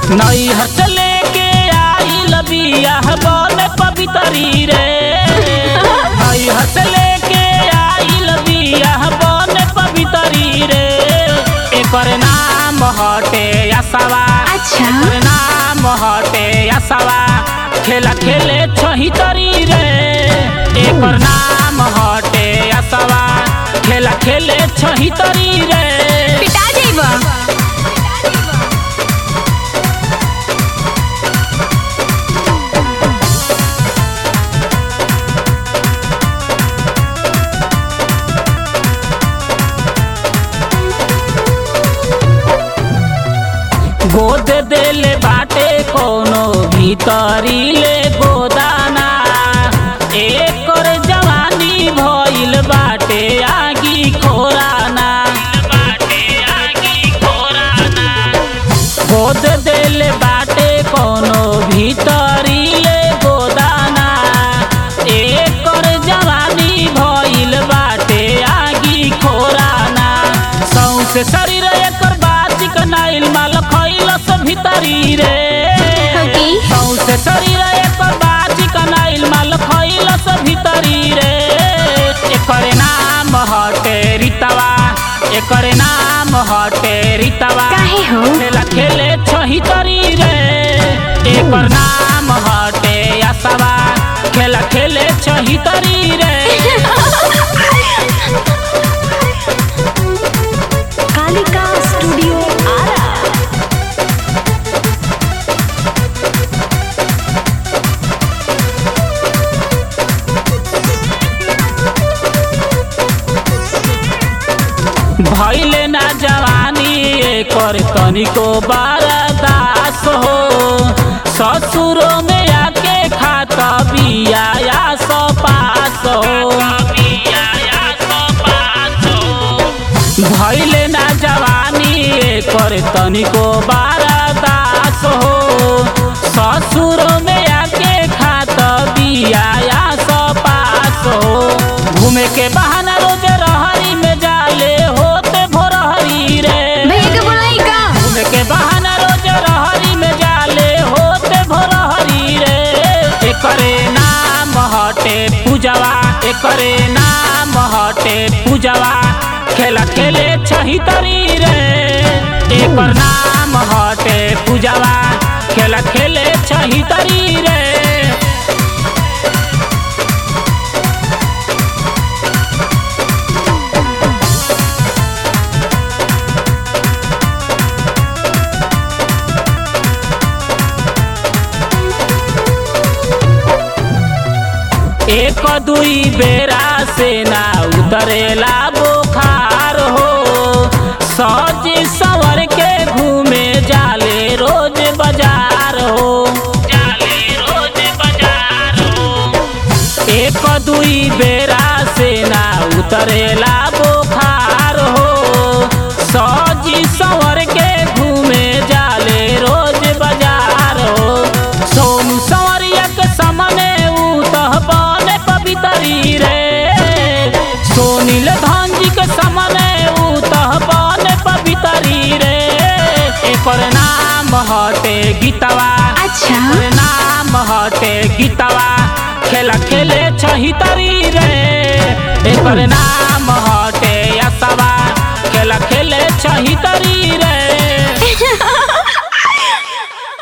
नैहर से लेके आइल बियाह बन पवितरी रे नैहर से लेके आइल बियाह बन पवितरी रे एकर नाम हटे असवा अच्छा एकर नाम हटे असवा खेला खेले छहितरी रे एकर नाम हटे असवा खेला खेले छहितरी रे पिटा जाइबा गोद देले बाटे कोनो भीतरी ले गोदाना एकर जवानी भइल बाटे आगी खोराना बाटे आगी खोराना गोद देले बाटे कोनो भीतरी ले गोदाना एकर जवानी भइल बाटे आगी खोराना सौसे शरीर एकर बाची कनाइल माल खइलस भीतरी रे ओके। सौसे शरीर एकर बाची कनाइल माल खइलस भीतरी रे एकर नाम हटे रितवा एकर नाम हटे रितवा काहे हो? खेला खेले छहितरी रे एकर नाम हटे असवा खेला खेले छहितरी रे कालिका स्टूडियो आरा भैले ना जवानी एकर तनिको बारदास हो ससुरो में आके खाता बिया या सो पास हो भैले ना जवानी एकर तनिको बारदास हो ससुरो में आके खाता बिया या सो पास हो घूमे के बहाना रोज रहरी में जाले होते भोरहरी रे भैया के बोलाई का घूमे के बहाना रोज रहरी में जाले होते भोरहरी रे एकरे नाम हटे पूजवा एकरे नाम हटे पूजवा खेला खेले छहितरी रे एकर नाम हटे पूजवा खेला खेले छहितरी रे एक दुई बेरा से ना उतरेला बुखार हो सज सवर के घूमे जाले रोज बाजार हो जाले रोज बाजार हो एक दुई बेरा से ना उतरेला बुखार हो सज सवर के घूमे जाले रोज बाजार हो सोनू संवरिया के सामने उतह बने पवितरी रे सोनील धांजी के सामने उतह बने पवितरी रे एकर नाम हटे गीतवा अच्छा एकर नाम हटे गीतवा खेला खेले छहितरी रे एकर नाम हटे